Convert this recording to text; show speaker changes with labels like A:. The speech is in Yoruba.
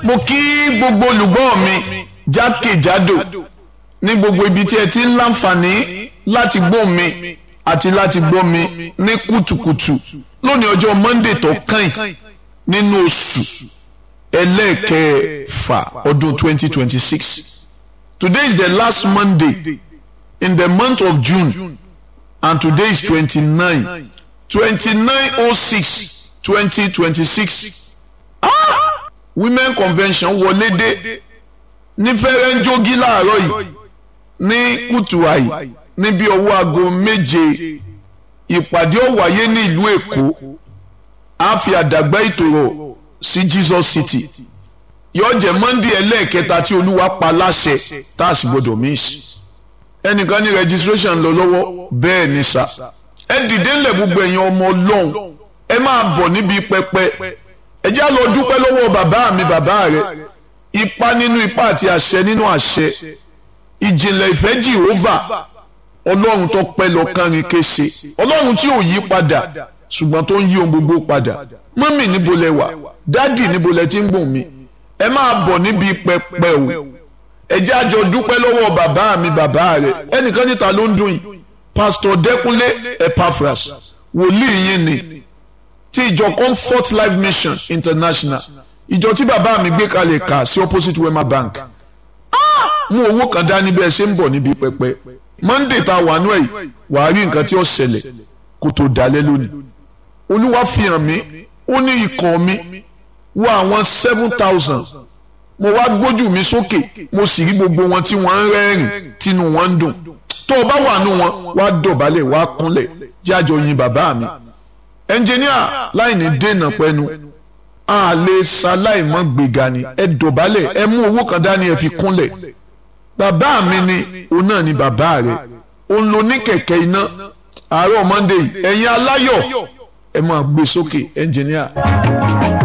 A: mo kí gbogbo olùgbọ́ mi jákèjádò ní gbogbo ibi tí ẹ ti ń láǹfààní láti gbọ́ mi àti láti gbọ́ mi ní kùtùkùtù lónìí ọjọ́ Monday tó kàn nínú oṣù ẹlẹ́ẹ̀kẹfà ọdún 2026 today is the last Monday in the month of June and today is 29 2906 2026 ah women convention wọlé dé ní fẹ́rẹ́ńjógí láàárọ̀ yìí ní kùtù àyè níbi ọwọ́ aago méje ìpàdé ó wáyé ní ìlú Èkó a fi àdàgbà ìtòrò sí Jesus City yóò jẹ́ Monday ẹlẹ́ẹ̀kẹta tí Olúwa pa láṣẹ tá a sì gbọdọ̀ miss ẹnìkan ní registration lọ lọ́wọ́ bẹ́ẹ̀ ni sà ẹ dìde ńlẹ̀ gbogbo ẹ̀yin ọmọ Ọlọ́run ẹ máa bọ̀ níbi pẹpẹ ẹ já lọ dúpẹ́ lọ́wọ́ bàbá mi bàbá rẹ ipa nínú ipa àti àṣẹ nínú àṣẹ ìjìnlẹ̀ ìfẹ́ Jehovah ọlọ́run tó pẹ́ lọ́kàn rìn kése ọlọ́run tí ò yí padà ṣùgbọ́n tó ń yí ohun gbogbo padà mọ́mì níbo lẹ wà dádì níbo lẹ ti ń gbọ̀n mi ẹ máa bọ̀ níbi pẹpẹ o ẹ jẹ́ àjọ dúpẹ́ lọ́wọ́ bàbá mi bàbá rẹ ẹnìkan níta ló ń dùn yìí pásítọ̀ dẹ́kunlé epaphras wòlíì yín ni ti ìjọ comfort life mission international ìjọ tí bàbá mi gbé kalẹ̀ kà sí opposite wema bank mú owó kan dání bẹ́ẹ̀ ṣe ń bọ̀ níbi pẹpẹ monday tá a wà nú ẹ̀ yìí wàá rí nǹkan tí ó ṣẹlẹ̀ kó tó dalẹ̀ lónìí olúwa fi hàn mí ó ní ikọ̀ mi wọ àwọn seven thousand mo wá gbójú mi sókè mo sì rí gbogbo wọn tí wọ́n ń rẹ́rìn tínú wọn ń dùn tó o bá wà nú wọn wá dọ̀bálẹ̀ wá kúnlẹ̀ jájọ yin bàbá mi ẹnjìníà láì ní dènà pẹ́nu a lè ṣaláìmọ́ gbéga ni ẹ dọ̀bálẹ̀ ẹ mú owó kan dání ẹ fi kúnlẹ̀ bàbá mi ni òun náà ni bàbá rẹ̀ òun ló ní kẹ̀kẹ́ iná àárọ̀ Monday ẹ̀yin aláyọ̀ ẹ máa gbé sókè ẹnjìníà.